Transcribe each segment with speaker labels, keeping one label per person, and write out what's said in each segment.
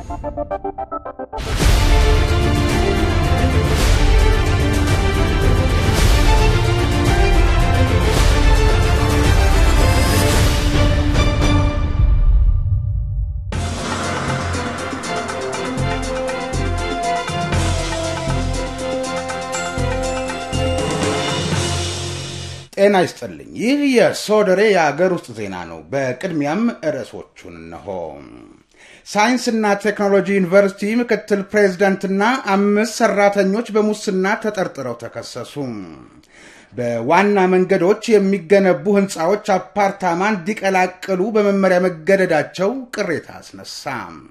Speaker 1: ጤና ይስጥልኝ። ይህ የሶደሬ የአገር ውስጥ ዜና ነው። በቅድሚያም ርዕሶቹን እነሆ። ሳይንስና ቴክኖሎጂ ዩኒቨርሲቲ ምክትል ፕሬዝደንትና አምስት ሰራተኞች በሙስና ተጠርጥረው ተከሰሱ። በዋና መንገዶች የሚገነቡ ህንፃዎች አፓርታማ እንዲቀላቅሉ በመመሪያ መገደዳቸው ቅሬታ አስነሳ።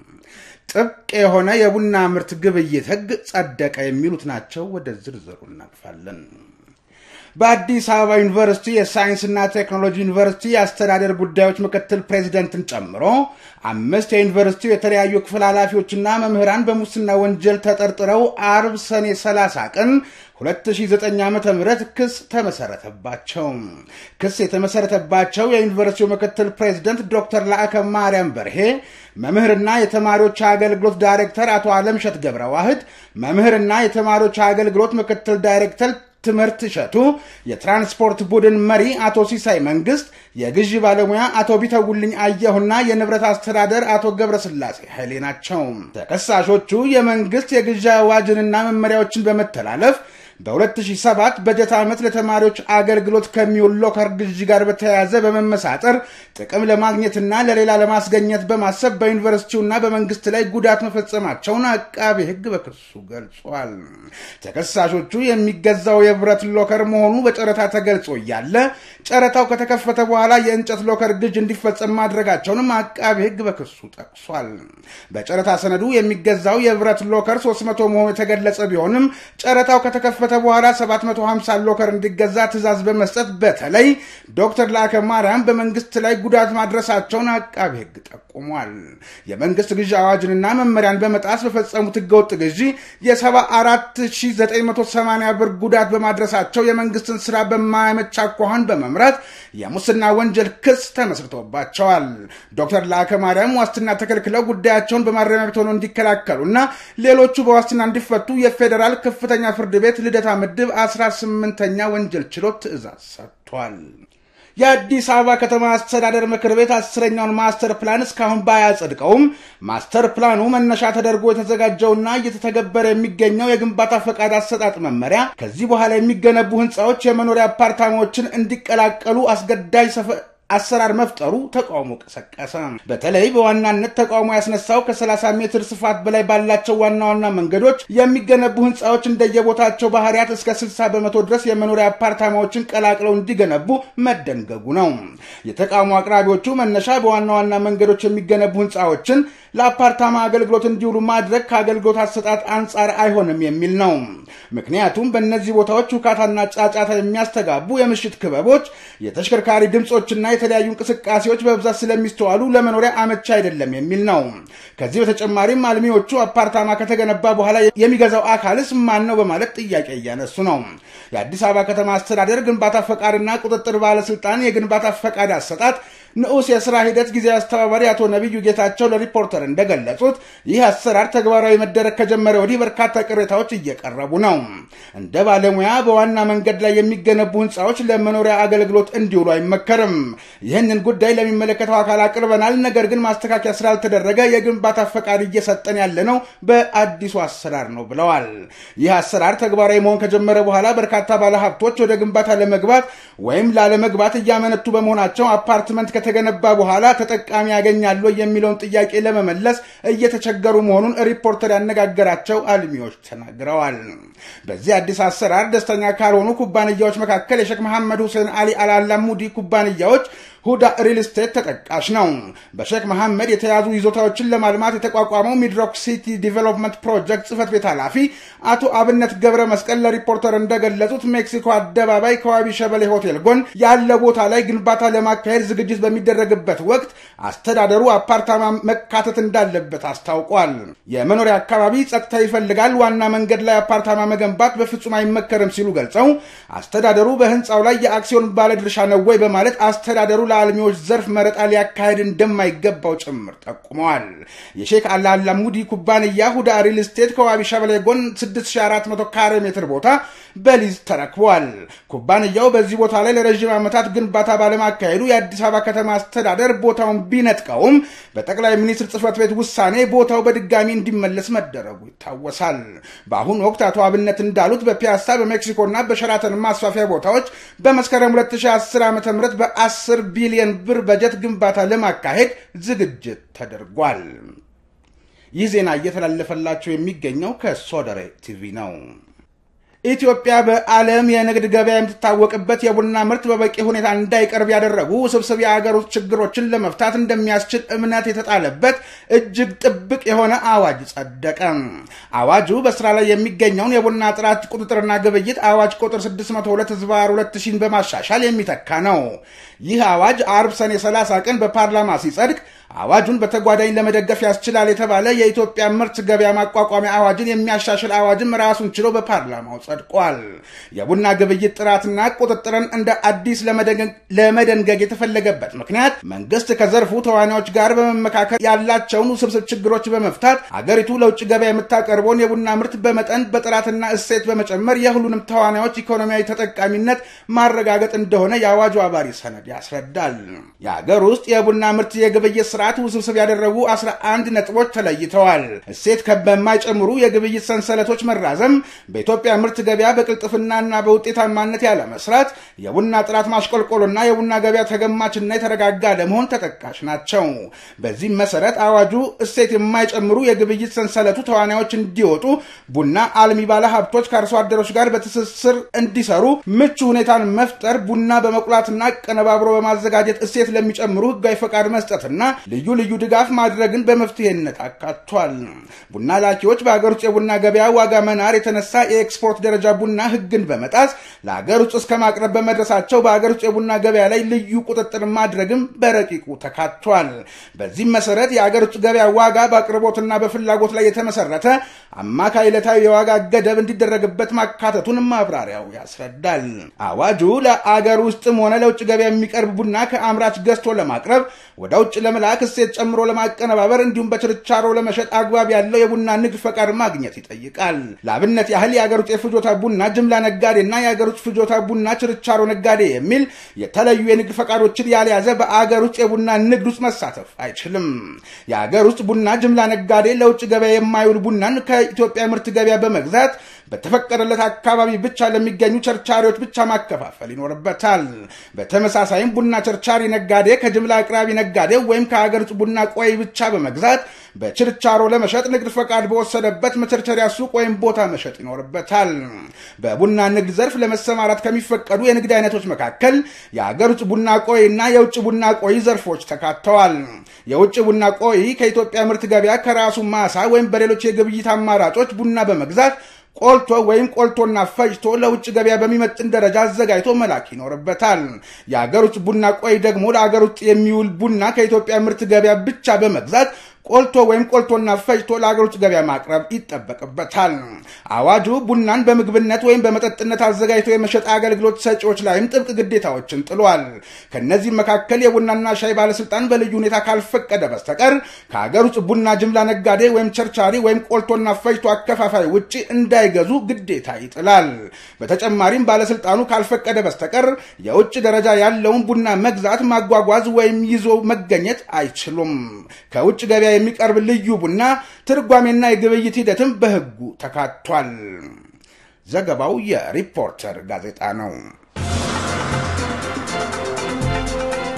Speaker 1: ጥብቅ የሆነ የቡና ምርት ግብይት ህግ ጸደቀ። የሚሉት ናቸው። ወደ ዝርዝሩ እናልፋለን። በአዲስ አበባ ዩኒቨርሲቲ የሳይንስና ቴክኖሎጂ ዩኒቨርሲቲ የአስተዳደር ጉዳዮች ምክትል ፕሬዚደንትን ጨምሮ አምስት የዩኒቨርሲቲው የተለያዩ ክፍል ኃላፊዎችና መምህራን በሙስና ወንጀል ተጠርጥረው አርብ ሰኔ 30 ቀን 2009 ዓ ም ክስ ተመሰረተባቸው። ክስ የተመሰረተባቸው የዩኒቨርሲቲው ምክትል ፕሬዚደንት ዶክተር ላዕከ ማርያም በርሄ፣ መምህርና የተማሪዎች አገልግሎት ዳይሬክተር አቶ አለምሸት ገብረ ዋህድ፣ መምህርና የተማሪዎች አገልግሎት ምክትል ዳይሬክተር ትምህርት እሸቱ፣ የትራንስፖርት ቡድን መሪ አቶ ሲሳይ መንግስት፣ የግዢ ባለሙያ አቶ ቢተውልኝ አየሁና የንብረት አስተዳደር አቶ ገብረስላሴ ኃይሌ ናቸው። ተከሳሾቹ የመንግስት የግዢ አዋጅንና መመሪያዎችን በመተላለፍ በ2007 በጀት ዓመት ለተማሪዎች አገልግሎት ከሚውል ሎከር ግዢ ጋር በተያያዘ በመመሳጠር ጥቅም ለማግኘትና ለሌላ ለማስገኘት በማሰብ በዩኒቨርሲቲውና በመንግስት ላይ ጉዳት መፈጸማቸውን አቃቤ ሕግ በክሱ ገልጿል። ተከሳሾቹ የሚገዛው የብረት ሎከር መሆኑ በጨረታ ተገልጾ እያለ ጨረታው ከተከፈተ በኋላ የእንጨት ሎከር ግዥ እንዲፈጸም ማድረጋቸውንም አቃቤ ሕግ በክሱ ጠቅሷል። በጨረታ ሰነዱ የሚገዛው የብረት ሎከር 300 መሆኑ የተገለጸ ቢሆንም ጨረታው ከተከፈተ በኋላ 750 ሎከር እንዲገዛ ትዕዛዝ በመስጠት በተለይ ዶክተር ላከ ማርያም በመንግስት ላይ ጉዳት ማድረሳቸውን አቃቢ ሕግ ጠቁሟል። የመንግስት ግዢ አዋጅንና መመሪያን በመጣስ በፈጸሙት ህገወጥ ግዢ የ74980 ብር ጉዳት በማድረሳቸው የመንግስትን ስራ በማያመች አኳኋን በመምራት የሙስና ወንጀል ክስ ተመስርቶባቸዋል። ዶክተር ላከ ማርያም ዋስትና ተከልክለው ጉዳያቸውን በማረሚያ ቤት ሆነው እንዲከላከሉና ሌሎቹ በዋስትና እንዲፈቱ የፌዴራል ከፍተኛ ፍርድ ቤት ልደታ ምድብ 18ኛ ወንጀል ችሎት ትዕዛዝ ሰጥቷል። የአዲስ አበባ ከተማ አስተዳደር ምክር ቤት አስረኛውን ማስተር ፕላን እስካሁን ባያጸድቀውም ማስተር ፕላኑ መነሻ ተደርጎ የተዘጋጀውና እየተተገበረ የሚገኘው የግንባታ ፈቃድ አሰጣጥ መመሪያ ከዚህ በኋላ የሚገነቡ ህንፃዎች የመኖሪያ አፓርታማዎችን እንዲቀላቀሉ አስገዳጅ አሰራር መፍጠሩ ተቃውሞ ቀሰቀሰ። በተለይ በዋናነት ተቃውሞ ያስነሳው ከ30 ሜትር ስፋት በላይ ባላቸው ዋና ዋና መንገዶች የሚገነቡ ህንፃዎች እንደየቦታቸው ባህሪያት እስከ 60 በመቶ ድረስ የመኖሪያ አፓርታማዎችን ቀላቅለው እንዲገነቡ መደንገጉ ነው። የተቃውሞ አቅራቢዎቹ መነሻ በዋና ዋና መንገዶች የሚገነቡ ህንፃዎችን ለአፓርታማ አገልግሎት እንዲውሉ ማድረግ ከአገልግሎት አሰጣጥ አንጻር አይሆንም የሚል ነው። ምክንያቱም በእነዚህ ቦታዎች ውካታና ጫጫታ የሚያስተጋቡ የምሽት ክበቦች፣ የተሽከርካሪ ድምፆችና የተለያዩ እንቅስቃሴዎች በብዛት ስለሚስተዋሉ ለመኖሪያ አመቻ አይደለም የሚል ነው። ከዚህ በተጨማሪም አልሚዎቹ አፓርታማ ከተገነባ በኋላ የሚገዛው አካልስ ማን ነው በማለት ጥያቄ እያነሱ ነው። የአዲስ አበባ ከተማ አስተዳደር ግንባታ ፈቃድና ቁጥጥር ባለስልጣን የግንባታ ፈቃድ አሰጣጥ ንዑስ የስራ ሂደት ጊዜያዊ አስተባባሪ አቶ ነቢዩ ጌታቸው ለሪፖርተር እንደገለጹት ይህ አሰራር ተግባራዊ መደረግ ከጀመረ ወዲህ በርካታ ቅሬታዎች እየቀረቡ ነው። እንደ ባለሙያ በዋና መንገድ ላይ የሚገነቡ ህንፃዎች ለመኖሪያ አገልግሎት እንዲውሉ አይመከርም። ይህንን ጉዳይ ለሚመለከተው አካል አቅርበናል። ነገር ግን ማስተካከያ ስላልተደረገ የግንባታ ፈቃድ እየሰጠን ያለ ነው በአዲሱ አሰራር ነው ብለዋል። ይህ አሰራር ተግባራዊ መሆን ከጀመረ በኋላ በርካታ ባለሀብቶች ወደ ግንባታ ለመግባት ወይም ላለመግባት እያመነቱ በመሆናቸው አፓርትመንት ከተገነባ በኋላ ተጠቃሚ ያገኛሉ የሚለውን ጥያቄ ለመመለስ እየተቸገሩ መሆኑን ሪፖርተር ያነጋገራቸው አልሚዎች ተናግረዋል። በዚህ አዲስ አሰራር ደስተኛ ካልሆኑ ኩባንያዎች መካከል የሼክ መሐመድ ሁሴን አሊ አልአላሙዲ ኩባንያዎች ሁዳ ሪል ስቴት ተጠቃሽ ነው። በሼክ መሐመድ የተያዙ ይዞታዎችን ለማልማት የተቋቋመው ሚድሮክ ሲቲ ዲቨሎፕመንት ፕሮጀክት ጽህፈት ቤት ኃላፊ አቶ አብነት ገብረ መስቀል ለሪፖርተር እንደገለጹት ሜክሲኮ አደባባይ ከዋቢ ሸበሌ ሆቴል ጎን ያለ ቦታ ላይ ግንባታ ለማካሄድ ዝግጅት በሚደረግበት ወቅት አስተዳደሩ አፓርታማ መካተት እንዳለበት አስታውቋል። የመኖሪያ አካባቢ ጸጥታ ይፈልጋል፣ ዋና መንገድ ላይ አፓርታማ መገንባት በፍጹም አይመከርም ሲሉ ገልጸው አስተዳደሩ በህንፃው ላይ የአክሲዮን ባለድርሻ ነው ወይ በማለት አስተዳደሩ ለአልሚዎች ዘርፍ መረጣ ሊያካሄድ እንደማይገባው ጭምር ጠቁመዋል። የሼክ አላላሙዲ ኩባንያ ሁዳ ሪል ስቴት ከዋቢ ሸበሌ ጎን 6400 ካሬ ሜትር ቦታ በሊዝ ተረክቧል። ኩባንያው በዚህ ቦታ ላይ ለረዥም ዓመታት ግንባታ ባለማካሄዱ የአዲስ አበባ ከተማ አስተዳደር ቦታውን ቢነጥቀውም በጠቅላይ ሚኒስትር ጽህፈት ቤት ውሳኔ ቦታው በድጋሚ እንዲመለስ መደረጉ ይታወሳል። በአሁኑ ወቅት አቶ አብነት እንዳሉት በፒያሳ በሜክሲኮና በሸራተን ማስፋፊያ ቦታዎች በመስከረም 2010 ዓ ም በ10 ቢሊዮን ብር በጀት ግንባታ ለማካሄድ ዝግጅት ተደርጓል። ይህ ዜና እየተላለፈላቸው የሚገኘው ከሶደሬ ቲቪ ነው። ኢትዮጵያ በዓለም የንግድ ገበያ የምትታወቅበት የቡና ምርት በበቂ ሁኔታ እንዳይቀርብ ያደረጉ ውስብስብ የአገር ውስጥ ችግሮችን ለመፍታት እንደሚያስችል እምነት የተጣለበት እጅግ ጥብቅ የሆነ አዋጅ ጸደቀ። አዋጁ በስራ ላይ የሚገኘውን የቡና ጥራት ቁጥጥርና ግብይት አዋጅ ቁጥር 602 ዝባር 2000 በማሻሻል የሚተካ ነው። ይህ አዋጅ አርብ ሰኔ 30 ቀን በፓርላማ ሲጸድቅ አዋጁን በተጓዳኝ ለመደገፍ ያስችላል የተባለ የኢትዮጵያ ምርት ገበያ ማቋቋሚያ አዋጅን የሚያሻሽል አዋጅም ራሱን ችሎ በፓርላማው ጸድቋል። የቡና ግብይት ጥራትና ቁጥጥርን እንደ አዲስ ለመደንገግ የተፈለገበት ምክንያት መንግስት ከዘርፉ ተዋናዮች ጋር በመመካከል ያላቸውን ውስብስብ ችግሮች በመፍታት አገሪቱ ለውጭ ገበያ የምታቀርበውን የቡና ምርት በመጠን በጥራትና እሴት በመጨመር የሁሉንም ተዋናዮች ኢኮኖሚያዊ ተጠቃሚነት ማረጋገጥ እንደሆነ የአዋጁ አባሪ ሰነድ ያስረዳል። የአገር ውስጥ የቡና ምርት የግብይት ስርዓት ውስብስብ ያደረጉ 11 ነጥቦች ተለይተዋል። እሴት በማይጨምሩ የግብይት ሰንሰለቶች መራዘም፣ በኢትዮጵያ ምርት ገበያ በቅልጥፍናና በውጤታማነት ያለ መስራት፣ የቡና ጥራት ማሽቆልቆሎና የቡና ገበያ ተገማችና የተረጋጋ ለመሆን ተጠቃሽ ናቸው። በዚህም መሰረት አዋጁ እሴት የማይጨምሩ የግብይት ሰንሰለቱ ተዋናዮች እንዲወጡ፣ ቡና አልሚ ባለ ሀብቶች ከአርሶ አደሮች ጋር በትስስር እንዲሰሩ ምቹ ሁኔታን መፍጠር፣ ቡና በመቁላትና ቀነባብሮ በማዘጋጀት እሴት ለሚጨምሩ ህጋዊ ፈቃድ መስጠትና ልዩ ልዩ ድጋፍ ማድረግን በመፍትሄነት አካቷል። ቡና ላኪዎች በሀገር ውስጥ የቡና ገበያ ዋጋ መናር የተነሳ የኤክስፖርት ደረጃ ቡና ህግን በመጣስ ለሀገር ውስጥ እስከ ማቅረብ በመድረሳቸው በሀገር ውስጥ የቡና ገበያ ላይ ልዩ ቁጥጥር ማድረግም በረቂቁ ተካቷል። በዚህም መሰረት የሀገር ውስጥ ገበያ ዋጋ በአቅርቦትና በፍላጎት ላይ የተመሰረተ አማካይ ዕለታዊ የዋጋ ገደብ እንዲደረግበት ማካተቱን ማብራሪያው ያስረዳል። አዋጁ ለአገር ውስጥም ሆነ ለውጭ ገበያ የሚቀርብ ቡና ከአምራች ገዝቶ ለማቅረብ ወደ ውጭ ለመላክ እሴት ጨምሮ ለማቀነባበር እንዲሁም በችርቻሮ ለመሸጥ አግባብ ያለው የቡና ንግድ ፈቃድ ማግኘት ይጠይቃል። ለአብነት ያህል የአገር ውስጥ የፍጆታ ቡና ጅምላ ነጋዴና የአገር ውስጥ ፍጆታ ቡና ችርቻሮ ነጋዴ የሚል የተለዩ የንግድ ፈቃዶችን ያልያዘ በአገር ውስጥ የቡና ንግድ ውስጥ መሳተፍ አይችልም። የአገር ውስጥ ቡና ጅምላ ነጋዴ ለውጭ ገበያ የማይውል ቡናን ከኢትዮጵያ ምርት ገበያ በመግዛት በተፈቀደለት አካባቢ ብቻ ለሚገኙ ቸርቻሪዎች ብቻ ማከፋፈል ይኖርበታል። በተመሳሳይም ቡና ቸርቻሪ ነጋዴ ከጅምላ አቅራቢ ነጋዴ ወይም ከሀገር ውስጥ ቡና ቆይ ብቻ በመግዛት በችርቻሮ ለመሸጥ ንግድ ፈቃድ በወሰደበት መቸርቸሪያ ሱቅ ወይም ቦታ መሸጥ ይኖርበታል። በቡና ንግድ ዘርፍ ለመሰማራት ከሚፈቀዱ የንግድ አይነቶች መካከል የሀገር ውስጥ ቡና ቆይ እና የውጭ ቡና ቆይ ዘርፎች ተካተዋል። የውጭ ቡና ቆይ ከኢትዮጵያ ምርት ገበያ ከራሱ ማሳ ወይም በሌሎች የግብይት አማራጮች ቡና በመግዛት ቆልቶ ወይም ቆልቶና ፈጭቶ ለውጭ ገበያ በሚመጥን ደረጃ አዘጋጅቶ መላክ ይኖርበታል። የአገር ውስጥ ቡና ቆይ ደግሞ ለአገር ውስጥ የሚውል ቡና ከኢትዮጵያ ምርት ገበያ ብቻ በመግዛት ቆልቶ ወይም ቆልቶና ፈጭቶ ለአገር ውስጥ ገበያ ማቅረብ ይጠበቅበታል። አዋጁ ቡናን በምግብነት ወይም በመጠጥነት አዘጋጅቶ የመሸጥ አገልግሎት ሰጪዎች ላይም ጥብቅ ግዴታዎችን ጥሏል። ከእነዚህም መካከል የቡናና ሻይ ባለስልጣን በልዩ ሁኔታ ካልፈቀደ በስተቀር ከአገር ውስጥ ቡና ጅምላ ነጋዴ ወይም ቸርቻሪ ወይም ቆልቶና ፈጭቶ አከፋፋይ ውጭ እንዳይገዙ ግዴታ ይጥላል። በተጨማሪም ባለስልጣኑ ካልፈቀደ በስተቀር የውጭ ደረጃ ያለውን ቡና መግዛት፣ ማጓጓዝ ወይም ይዞ መገኘት አይችሉም። ከውጭ ገበያ የሚቀርብ ልዩ ቡና ትርጓሜና የግብይት ሂደትም በሕጉ ተካቷል። ዘገባው የሪፖርተር ጋዜጣ ነው።